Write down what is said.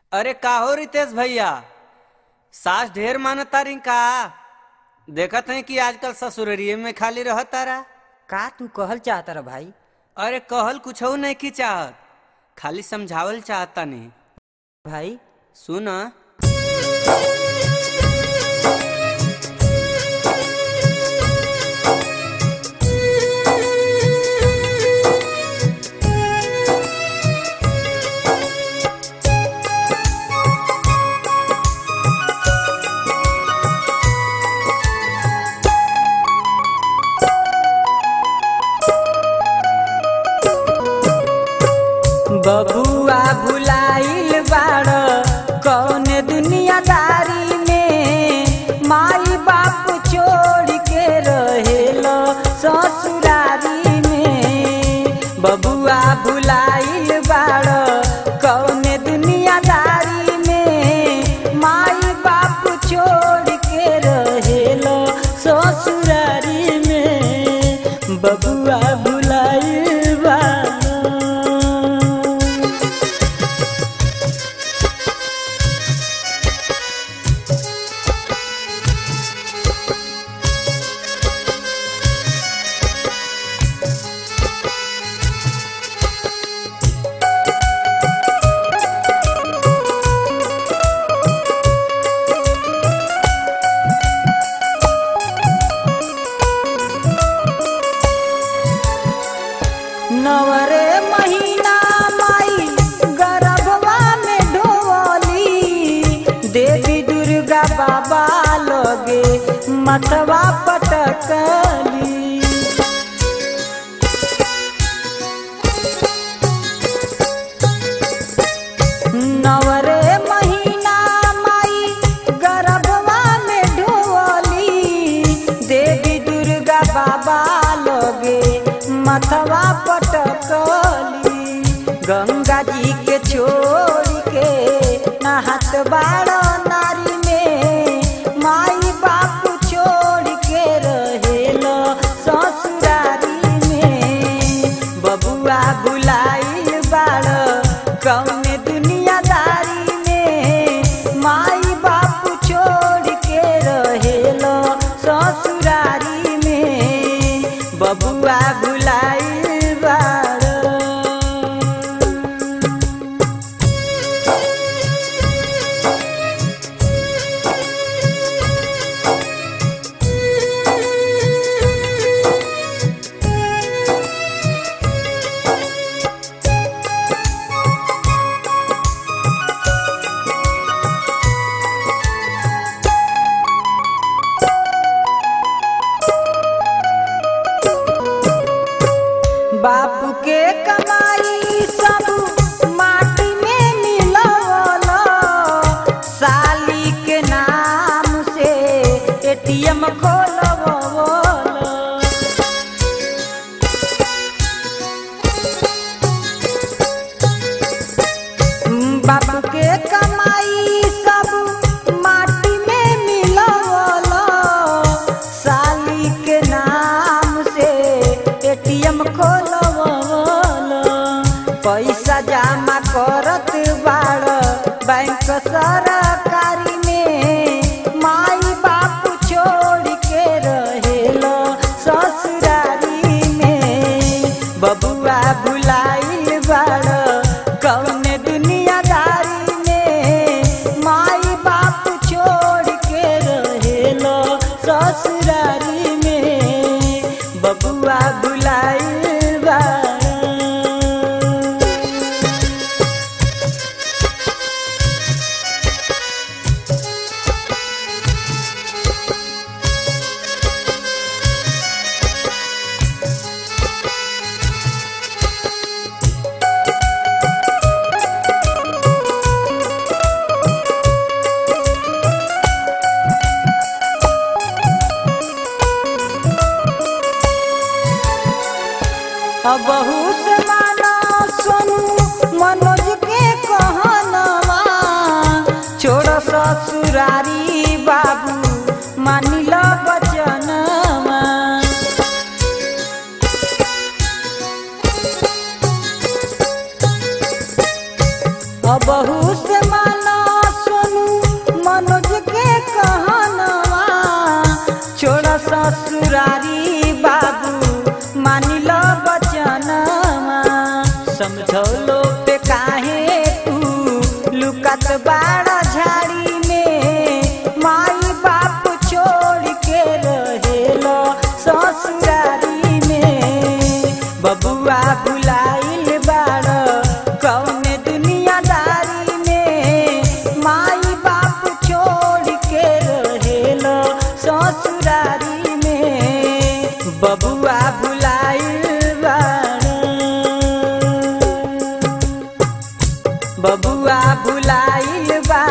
अरे काहो रितेश भैया सास ढेर मानता रही का देखत है कि आजकल ससुररिये में खाली रहत तारा का तू कहल चाहता रा भाई अरे कहल कुछ नहीं की चाहत खाली समझावल चाहता नहीं भाई सुन बबुआ भुलाइल बाड़ कौन दुनियादारी में माई बाप छोड़ के रहेल ससुरारी में बबुआ भुलाइल बाड़ कौन दुनियादारी में माई बाप छोड़ के रहेल ससुरारी में बबुआ भुलाइल बाड़ नवरे महीना माई गर्भवा में ढोली देवी दुर्गा बाबा लगे मथवा पटकली नवरे महीना माई गर्भवा में ढोली देवी दुर्गा बाबा लगे मथवा पटकली गंगा जी के छोड़ के नहात बाड़ नारी में माई बाप छोड़ के रहेल ससुरारी में बबुआ बुलाइल बाड़ कौन दुनियादारी में माई बाप छोड़ के रहेल ससुरारी में बबुआ बुलाइल बाड़ बाप के कमाई सब माटी में मिलवल साली के नाम से एटीएम खोलवल बाप के कमाई सब माटी में मिलवल साली के नाम से एटीएम खोलवल पैसा जमा करत बाड़ बैंक सरकारी में माई बाप छोड़ के रहेल ससुरारी में बबुआ बुलाइल बाड़ कौन दुनियादारी में माई बाप छोड़ के रहेल ससुरारी में बबुआ बुलाइल बाड़ बहू से माना सोनू मनोज के कहनवा छोड़ ससुरारी बाबू मानिल बचनवा बहू से माना झुलत बाड़ा झाड़ी में माई बाप छोड़ के रहेलो ससुरारी में बबुआ भुलाइल बाड़ कौने दुनियादारी में माई बाप छोड़ के रहेलो ससुरारी में बबुआ भुलाइल बाड़ बबुआ भुलाइल बा